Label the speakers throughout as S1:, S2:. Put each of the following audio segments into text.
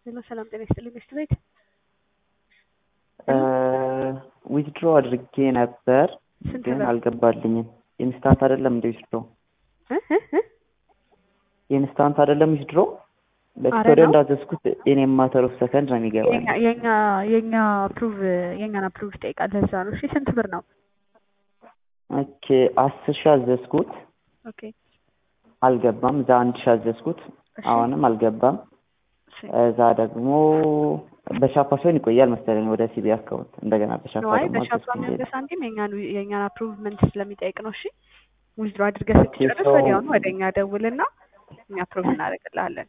S1: ሄሎ ሰላም ጤና ይስጥልኝ ሚስት ቤት
S2: ዊዝድሮ አድርጌ ነበር
S1: ስንት
S2: ግን
S1: ብር?
S2: አልገባልኝም። ኢንስታንት አይደለም እንደ ዊዝድሮ
S1: እ እ እ?
S2: ኢንስታንት አይደለም ዊዝድሮ
S1: አረ
S2: በስቶሪ
S1: ነው።
S2: እንዳዘዝኩት እኔም ማተር ኦፍ ሰከንድ ነው የሚገባኝ።
S1: የኛ የኛ የኛ አፕሩቭ የኛን አፕሩቭ ይጠይቃል። ለዛ ነው። እሺ ስንት ብር ነው?
S2: ኦኬ አስር ሺህ አዘዝኩት
S1: ኦኬ
S2: አልገባም። እዛ አንድ ሺህ አዘዝኩት
S1: እሺ
S2: አሁንም አልገባም።
S1: እሺ
S2: እዛ ደግሞ በሻፓ ሲሆን ይቆያል መሰለኝ ወደ ሲቢ አካውንት እንደገና በሻፓ
S1: ነዋይ
S2: ደግሞ
S1: በሻፓ
S2: አዘዝኩኝ
S1: የሚሆን
S2: ሌላ።
S1: ሳንቲም የኛን የኛን አፕሩቭመንት ስለሚጠይቅ ነው። እሺ ዊዝድሮ አድርገህ
S2: ኦኬ
S1: ስትጨርስ
S2: ሰው
S1: ወዲያውኑ ወደ እኛ ደውልና እኛ አፕሩቭ እናደርግልሃለን።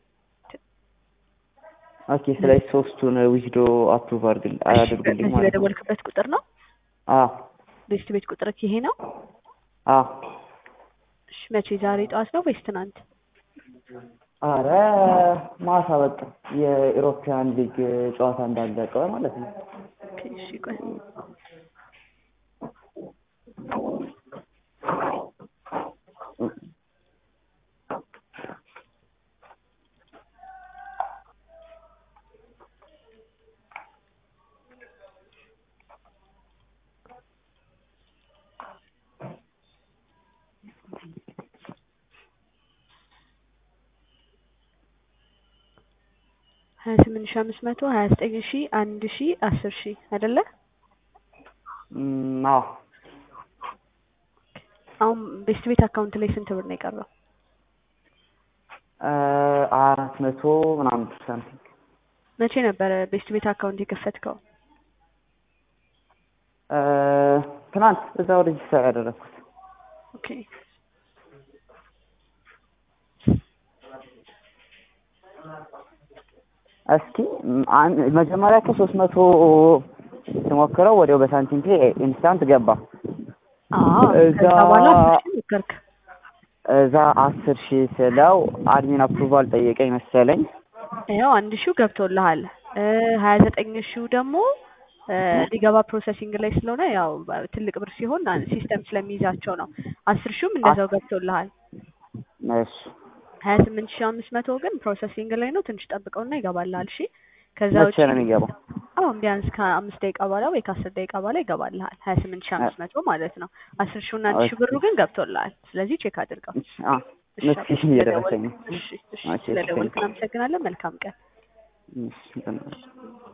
S2: ኦኬ ስለዚህ ሶስቱን ዊዝድሮ አፕሩቭ አድርግል
S1: እሺ
S2: አድርጉልኝ
S1: በዚህ
S2: ማለት ነው።
S1: በደወልክበት ቁጥር ነው
S2: አ
S1: ቤስት ቤት ቁጥር ይሄ ነው።
S2: አ
S1: እሺ መቼ ዛሬ ጠዋት ነው ወይስ ትናንት?
S2: አረ ማታ በቃ የኢሮፒያን ሊግ ጨዋታ እንዳለቀ ማለት ነው።
S1: ኦኬ እሺ ቆይ ሀያ ስምንት ሺህ አምስት መቶ ሀያ ዘጠኝ ሺህ አንድ ሺህ አስር ሺህ አይደለ?
S2: እም፣ አዎ
S1: አሁን ቤስት ቤት አካውንት ላይ ስንት ብር ነው የቀረው?
S2: እ አራት መቶ ምናምን ሳምቲንግ
S1: መቼ ነበረ ቤስት ቤት አካውንት የከፈትከው?
S2: እ ትናንት እዛው ሬጅስተር ያደረኩት
S1: ኦኬ
S2: እስኪ ም- አን- መጀመሪያ ከሶስት መቶ ስሞክረው ወዲያው በሳንቲም ፔ ኢንስታንት ገባ።
S1: አዎ
S2: እዛ
S1: ከዛ በኋላ አስር ሺህ ሞከርክ።
S2: እዛ አስር ሺህ ስለው አድሚን አፕሩቫል ጠየቀኝ መሰለኝ።
S1: ያው አንድ ሺው ገብቶልሃል። ሀያ ዘጠኝ ሺው ደግሞ እ ሊገባ ፕሮሰሲንግ ላይ ስለሆነ ያው በ- ትልቅ ብር ሲሆን አ- ሲስተም ስለሚይዛቸው ነው። አስር ሺውም እንደዛው ገብቶልሃል።
S2: እሺ
S1: ሀያ ስምንት ሺህ አምስት መቶ ግን ፕሮሰሲንግ ላይ ነው። ትንሽ ጠብቀውና ይገባልሃል። እሺ ከዛ
S2: መቼ
S1: ውጪ
S2: ነው የሚገባው?
S1: አሁን ቢያንስ ከአምስት ደቂቃ በኋላ ወይ ከአስር ደቂቃ በኋላ ይገባልሃል። ሀያ ስምንት ሺህ አምስት መቶ ማለት ነው። አስር ሺውና አንድ ሺህ ብሩ ግን ገብቶልሃል። ስለዚህ ቼክ አድርገው።
S2: አ
S1: እሺ
S2: ኖቲፊኬሽን እየደረሰኝ ነው።
S1: እሺ እሺ
S2: እሺ፣
S1: ስለደወልክ
S2: ቴንክ ዩ።
S1: እናመሰግናለን። መልካም ቀን።
S2: እሺ